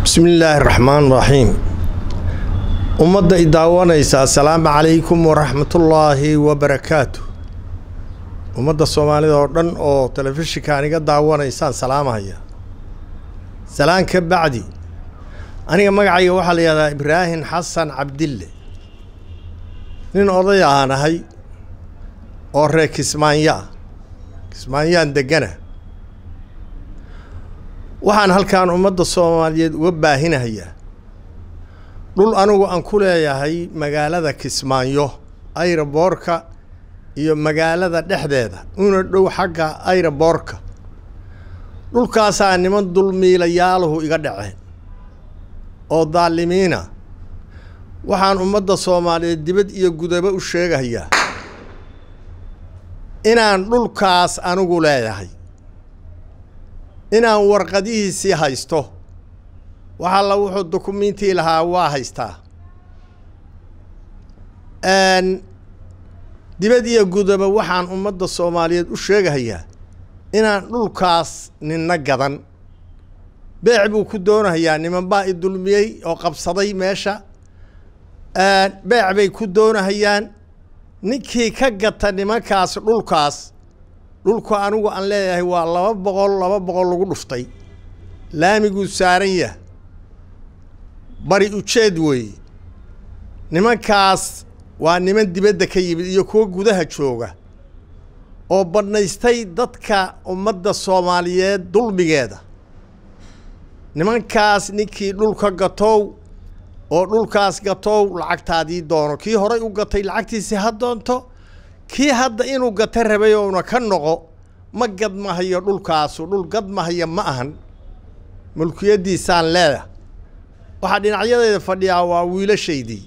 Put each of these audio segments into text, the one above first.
bismi illaahi raxmaan raxiim ummadda i daawanaysa assalaamu calaykum waraxmatullaahi wabarakaatu ummadda soomaalida oo dhan oo telefishinkaan iga daawanaysaan salaamahaya salaan ka bacdi aniga magacayga waxaa la yihahdaa ibraahim xasan cabdille nin oday ahaan ahay oo reer kismaanya ah kismaanyaan degana waxaan halkaan ummadda soomaaliyeed uga baahinahayaa dhul anigu aan ku leeyahay magaalada kismaayo ayraboorka iyo magaalada dhexdeeda una dhow xagga ayraboorka dhulkaasaa niman dulmiilayaaluhu iga dhaceen oo daalimiina waxaan ummadda soomaaliyeed dibad iyo gudaba u sheegayaa inaan dhulkaas anigu leeyahay inaan warqadihiisii haysto wax alla wuxuu dukumiintii lahaa waa haystaa dibad iyo gudaba waxaan ummadda soomaaliyeed u sheegahayaa inaan dhulkaas ninna gadan beec buu ku doonahayaa niman baa i dulmiyey oo qabsaday meesha beec bay ku doonahayaan ninkii ka gata nimankaas dhulkaas dhulku anigu aan leeyahay waa laba boqol laba boqol lagu dhuftay laamiguu saaran yah bari ujeed weeye nimankaas waa niman dibadda ka yimid iyo kuwo gudaha jooga oo badnaystay dadka ummadda soomaaliyeed dulmigeeda nimankaas ninkii dhulka gatow oo dhulkaas gatow lacagtaadii doono kii horay u gatay lacagtiisi ha doonto kii hadda inuu gata rabay ouna ka noqo ma gadmahayo dhulkaasu dhul gadmahaya ma ahan mulkiyaddiisaan leedah waxaa dhinacyadeeda fadhiyaa waa wiilashaydii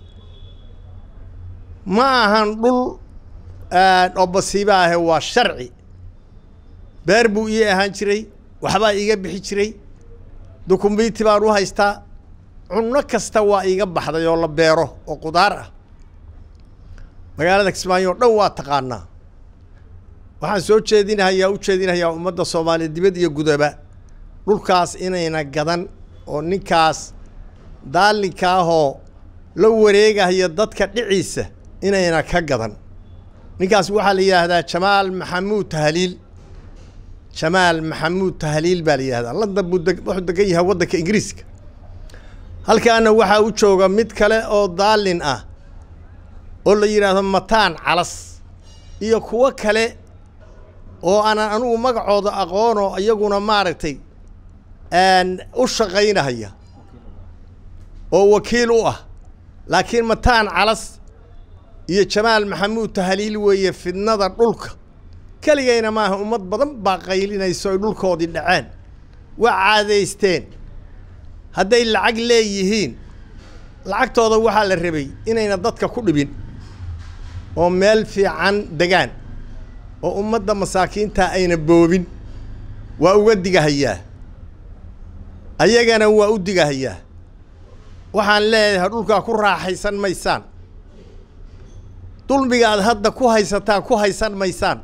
ma ahan dhul oo basiiba ahe waa sharci beer buu ii ahaan jiray waxbaa iiga bixi jiray dukumbiiti baan u haystaa cunno kasta waa iiga baxday oo la beero oo qudaar ah magaalada kismaayo o dhan waa taqaanaa waxaan soo jeedinahayaa u jeedinahayaa ummadda soomaaliya dibad iyo gudaba dhulkaas inayna gadan oo ninkaas daalinkaahoo la wareegahaya dadka dhiciisa inayna ka gadan ninkaas waxaa la yidhaahdaa jamaal maxamuud tahliil jamaal maxamuud tahliil baa la yihahdaa london buu wuxuu degan yahay waddanka ingiriiska halkaana waxaa u jooga mid kale oo daalin ah oo la yidhaahdo mataan calas iyo kuwo kale oo aanan anugu magacooda aqoonoo iyaguna maaragtay u shaqaynahaya oo wakiil u ah laakiin mataan calas iyo jamaal maxamuud tahliil weeye fidnada dhulka keligayna maaha ummad badan baa qaylinayso ay dhulkoodii dhaceen waa caadaysteen hadday lacag leeyihiin lacagtooda waxaa la rabay inayna dadka ku dhibin oo meel fiican degaan oo ummadda masaakiinta ayna boobin waa uga digahayaa ayagana waa u digahayaa waxaan leeyahay dhulkaa ku raaxaysan maysaan dulmiga aad hadda ku haysataan ku haysan maysaan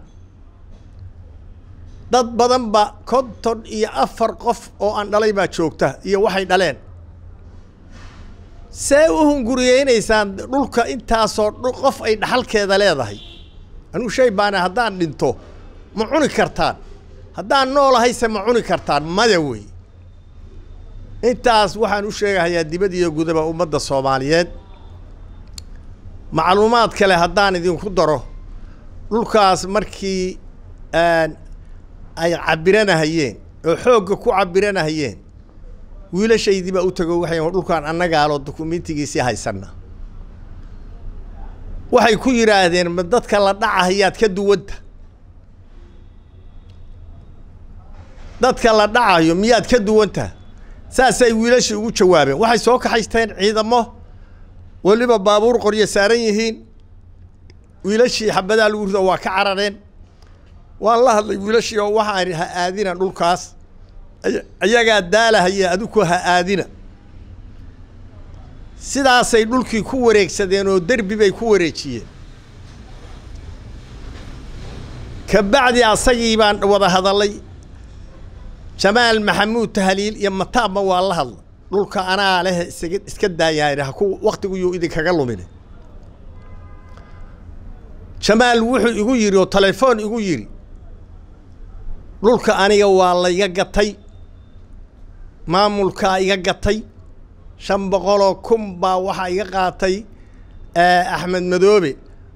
dad badan ba konton iyo afar qof oo aan dhalay baa joogta iyo waxay dhaleen see u hunguriyeynaysaan dhulka intaasoo qof ay dhaxalkeeda leedahay anugu shay baana haddaan dhinto ma cuni kartaan haddaan noolahayse ma cuni kartaan maya wey intaas waxaan u sheegahayaa dibad iyo gudaba ummadda soomaaliyeed macluumaad kale haddaan idinku daro dhulkaas markii ay cabiranahayeen oo xoogga ku cabiranahayeen wiilashaydii baa u tago waxay dhulkaan annagaaloo dukumiintigiisii haysanna waxay ku yidhaahdeen ma dadka la dhacahayaad ka duwanta dadka la dhacayo miyaad ka duwanta saasay wiilashii ugu jawaabeen waxay soo kaxaysteen ciidamo weliba baabuur qoryo saaran yihiin wiilashii xabadaa lagu rido waa ka carareen waan la hadlay wiilashii oo waxaan ha aadina dhulkaas ayagaa daalahaya adiku ha aadina sidaasay dhulkii ku wareegsadeen oo derbi bay ku wareejiyeen ka bacdi asagii baan wada hadallay jamaal maxamuud tahliil iyo mataabma waa la hadla dhulka anaa leh isaga iska daayaan ha ku waktiguyuu idinkaga lumin jamaal wuxuu igu yidhi oo telefoon igu yidhi dhulka aniga waa layga gatay maamulkaa iga gatay shan boqoloo kun baa waxaa iga qaatay axmed madoobe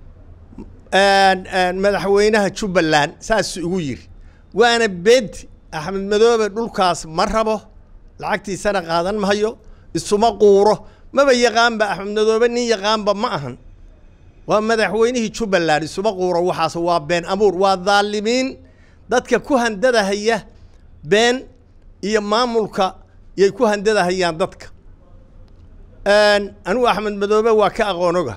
madaxweynaha jubbaland saasuu igu yidhi waana beenti axmed madoobe dhulkaas ma rabo lacagtiisana qaadan mahayo isuma quuro maba yaqaanba axmed madoobe nin yaqaanba ma ahan waa madaxweynihii jubbaland isuma quuro waxaas waa been abuur waa dhaalimiin dadka ku handadahaya been iyo maamulka yay ku handadahayaan dadka anigu axmed madoobe waa ka aqoonoga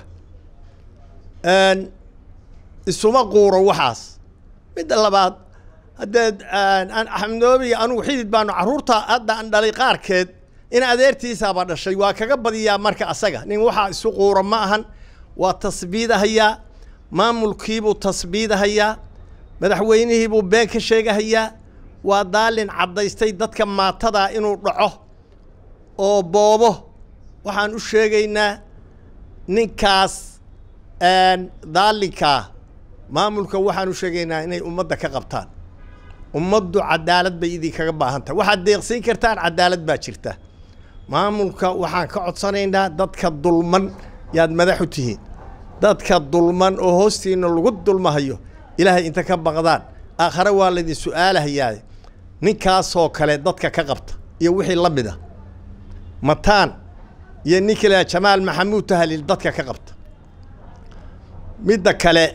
isuma quuro waxaas midda labaad haddeed axmed madoobe iyo anugu xidid baanu carruurta hadda aan dhalay qaarkeed in adeertiisaaba dhashay waa kaga badiyaa marka asaga nin waxaa isu quuro ma ahan waa tasbiidahayaa maamulkiibuu tasbiidahayaa madaxweynihiibuu been ka sheegahayaa waa daalin caddaystay dadka maatadaa inuu dhaco oo boobo waxaan u sheegaynaa ninkaas daalinkaa maamulka waxaan u sheegaynaa inay ummadda ka qabtaan ummaddu cadaalad bay idinkaga baahan tahay waxaad deeqsiin kartaan cadaalad baa jirta maamulka waxaan ka codsanaynaa dadka dulman yaad madaxu tihiin dadka dulman oo hoostiina lagu dulmahayo ilaahay inta ka baqdaan aakhare waa laydin su-aalahayaa ninkaasoo kale dadka ka qabta iyo wixii la mid a mataan iyo ninka la jamaal maxamuud tahaliil dadka ka qabta midda kale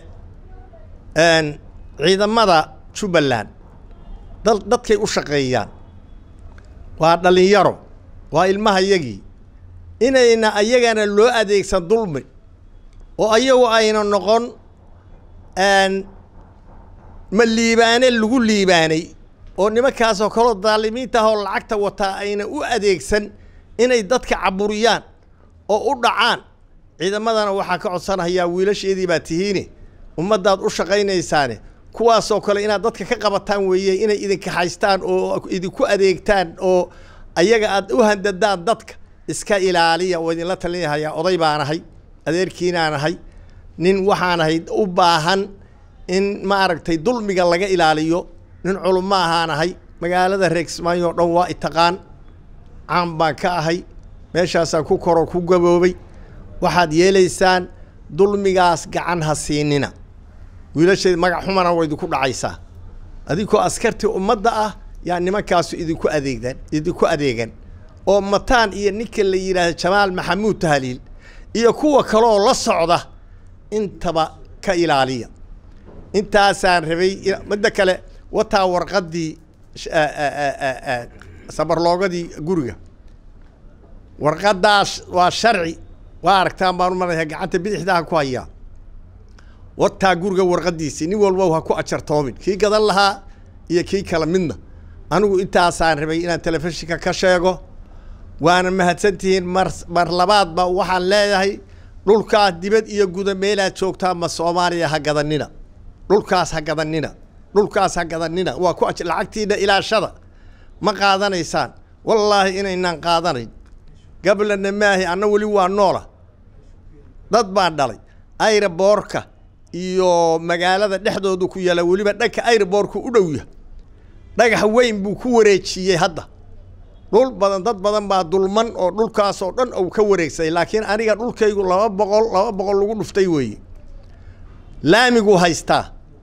ciidamada jubbaland dad dadkay u shaqeeyaan waa dhalinyaro waa ilmaha yagii inayna ayagana loo adeegsan dulmi oo ayagu ayna noqon ma liibaane lagu liibaanay oo nimankaasoo kaloo daalimiinta ahoo lacagta wataa ayna u adeegsan inay dadka caburiyaan oo u dhacaan ciidamadana waxaa ka codsanahayaa wiilasheedii baa tihiine ummaddaad u shaqaynaysaane kuwaasoo kale inaad dadka ka qabataan weeye inay idinka haystaan oo idinku adeegtaan oo ayaga aad u handadaan dadka iska ilaaliya oo idinla talinahayaa oday baan ahay adeerkiinaan ahay nin waxaan ahay u baahan in maaragtay dulmiga laga ilaaliyo nin culummo ahaan ahay magaalada reegsmaayo o dhan waa itaqaan caan baan ka ahay meeshaasaan ku koroo ku gaboobay waxaad yeelaysaan dulmigaas gacan ha siinina wiilasheed magac xumana waa idinku dhacaysaa adinkoo askartii ummadda ah yaa nimankaasu idinku adeegdan idinku adeegan oo mataan iyo ninka la yidhaahdo jamaal maxamuud tahaliil iyo kuwa kaleoo la socda intaba ka ilaaliya intaasaan rabay midda kale wataa warqaddii sabarloogadii guriga warqaddaas waa sharci waa aragtaan baan u maraya gacanta bidixdaa ku hayaa wataa guriga warqaddiisii nin walba ha ku ajartoomin kii gadan lahaa iyo kii kale midna anigu intaasaan rabay inaan telefishinka ka sheego waana mahadsantihiin mar mar labaadba waxaan leeyahay dhulkaas dibad iyo guda meelaad joogtaan ma soomaaliya ha gadanina dhulkaas ha gadanina dhulkaas ha gadanina waa ku lacagtiina ilaashada ma qaadanaysaan wallaahi inaynaan qaadanayn gablana maahi anna weli waa noola dad baan dhalay ayraboorka iyo magaalada dhexdooda ku yaala weliba dhanka ayraboorku u dhow yahay dhagax weyn buu ku wareejiyey hadda dhul badan dad badan baa dulman oo dhulkaas oo dhan uu ka wareegsaday laakiin aniga dhulkaygu laba boqol laba boqol lagu dhuftay weeye laamiguu haystaa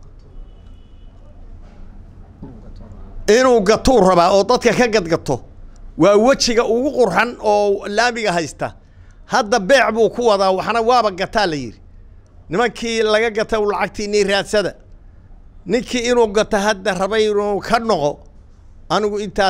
inuu gatuu rabaa oo dadka ka gadgato waa wejiga ugu qurxan oo laamiga haysta hadda beec buu ku wadaa waxna waaba gataa la yidhi nimankii laga gata lacagtiinii raadsada ninkii inuu gato hadda rabay inuu ka noqo anigu intaa